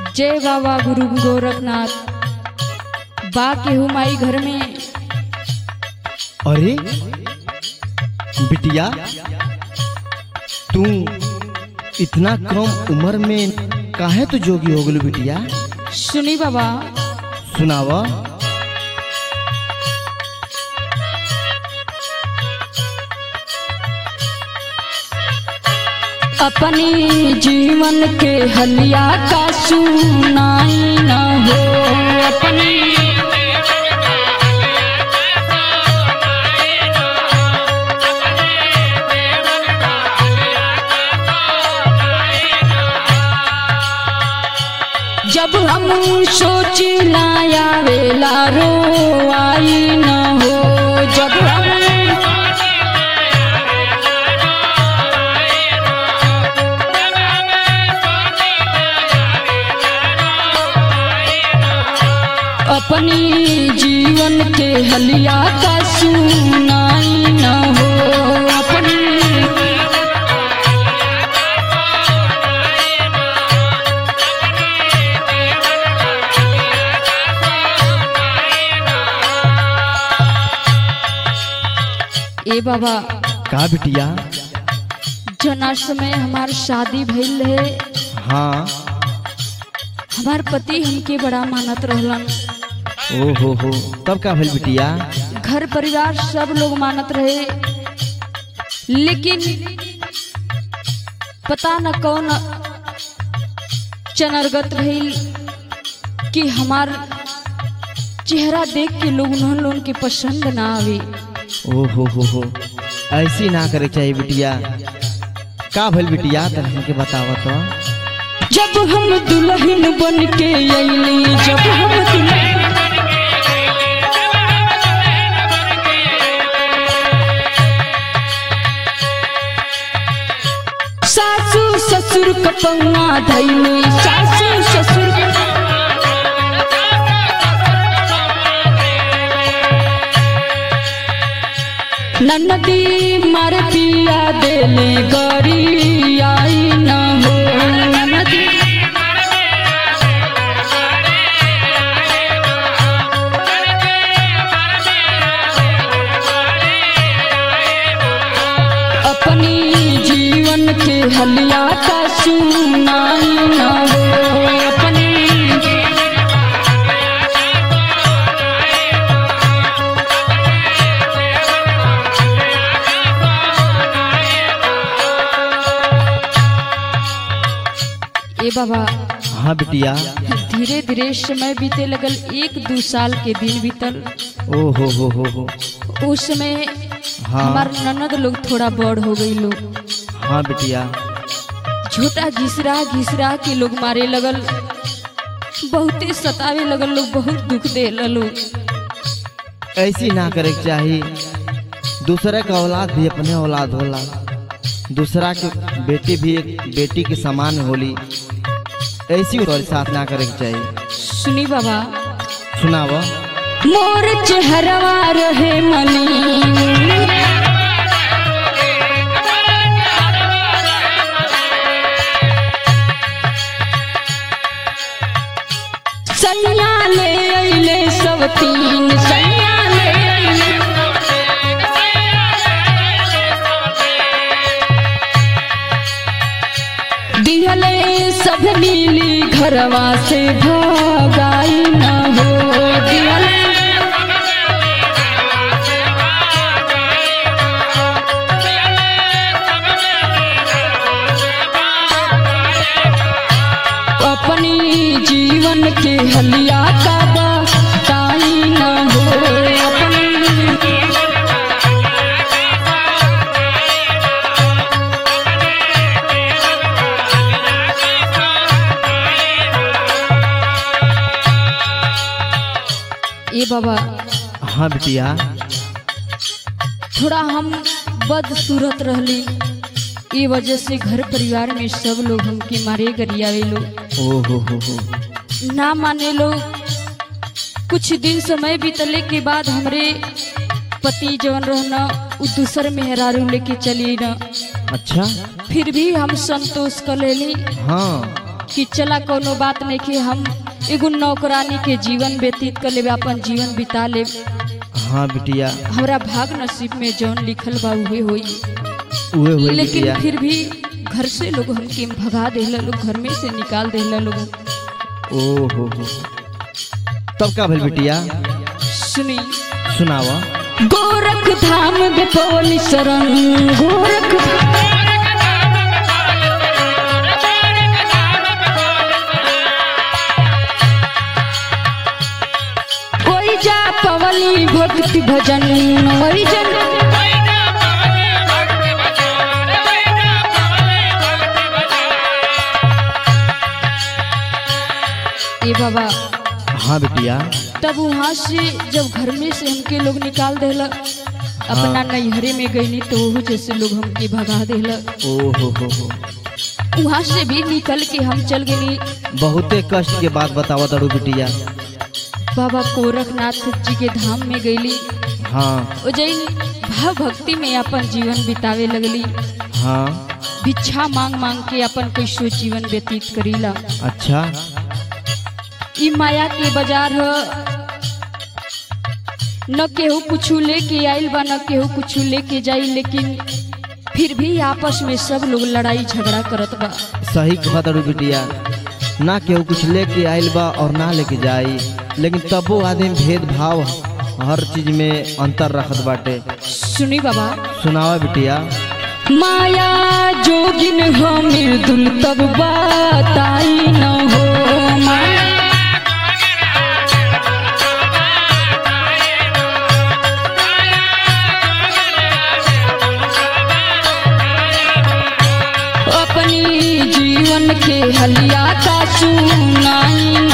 जय बाबा गुरु गोरखनाथ बा केहू माई घर में अरे बिटिया तू इतना कम उम्र में काहे तू जोगी हो गलू बिटिया सुनी बाबा सुनाव अपनी जीवन के हलिया का सुनाई न हो अपनी जब हम सोची लाया वेला रो आई न हो जब हम अपनी जीवन के हलिया का सुनाई न हो अपनी ए बाबा का बिटिया जना समय हमार शादी भइल है हाँ हमार पति हमके बड़ा मानत रहलन ओ हो हो तब का भइल बिटिया घर परिवार सब लोग मानत रहे लेकिन पता न कौन चनरगत भइल कि हमार चेहरा देख के लोग उन्होंने लोगन के पसंद ना आवे ओ हो हो हो ऐसी ना करे के चाहिए बिटिया का भइल बिटिया तन हमके बताव तो जब हम दुल्हन बन के अइली जब हम दुल्हन सासू ससुर कपौना धैली सासू ससुर ननदी मार पिया देले गरी आई न हो ननदी अपनी जीवन के हलिया का सुनाई न हो अपनी ए बाबा हाँ बिटिया धीरे धीरे समय बीते लगल एक दो साल के दिन बीतल ओ हो हो हो हो उस समय हाँ हमार ननद लोग थोड़ा बड़ हो गई लोग हाँ बिटिया झूठा घिसरा घिसरा के लोग मारे लगल बहुते सतावे लगल लोग बहुत दुख दे लोग ऐसी ना करे के चाहिए दूसरे का औलाद भी अपने औलाद होला दूसरा के बेटी भी एक बेटी के समान होली ऐसी और साथ ना करे के चाहिए सुनी बाबा सुनाव मोर चेहरवा रहे मनी सैया ले अइले सब तीन सैया ले अइले दिहले सब नीली घरवा से भगाई न हो दिहले अपनी जीवन के हलिया का बताई न हो अपनी ए बाबा हाँ बिटिया थोड़ा हम बदसूरत रहली ई वजह से घर परिवार में सब लोग हमके मारे गरियावे लोग ओ हो हो हो ना माने लोग कुछ दिन समय बीतले के बाद हमरे पति जवन रहना उ दूसर मेहरारू लेके चली न अच्छा फिर भी हम संतोष कर लेली हाँ कि चला कोनो बात नहीं कि हम एगो नौकरानी के जीवन व्यतीत कर लेबे अपन जीवन बिता ले हाँ बिटिया हमरा भाग नसीब में जौन लिखल बा उहे होई उहे हुए लेकिन बिटिया फिर भी घर से लोग हमके भगा देला लोग घर में से निकाल देला लोग ओ हो हो तब का भइल बिटिया सुनी सुनावा गोरख धाम बेपोली शरण गोरख कोई जा पवली भक्ति भजन वही जन ए बाबा हाँ बिटिया तब वहाँ से जब घर में से हमके लोग निकाल देला अपना नैहरे में गईनी तो वो जैसे लोग हमके भगा देला ओ हो हो हो वहाँ से भी निकल के हम चल गए बहुते कष्ट के बात बतावा तारू बिटिया बाबा गोरखनाथ जी के धाम में गईली हाँ ओ जैन भाव भक्ति में अपन जीवन बितावे लगली हाँ भिक्षा मांग मांग के अपन कैसो जीवन व्यतीत करीला अच्छा ई माया के बाजार ह न केहू कुछ लेके आइल बा न केहू कुछ लेके जाई लेकिन फिर भी आपस में सब लोग लड़ाई झगड़ा करत बा सही कहा तारू बिटिया ना केहू कुछ लेके आइल बा और ना लेके जाई लेकिन तबो आदमी भेदभाव हर चीज में अंतर रखत बाटे सुनी बाबा सुनावा बिटिया माया जोगिन हो मृदुल तब बताई न हो माया अपनी जीवन के हलिया का सुनाई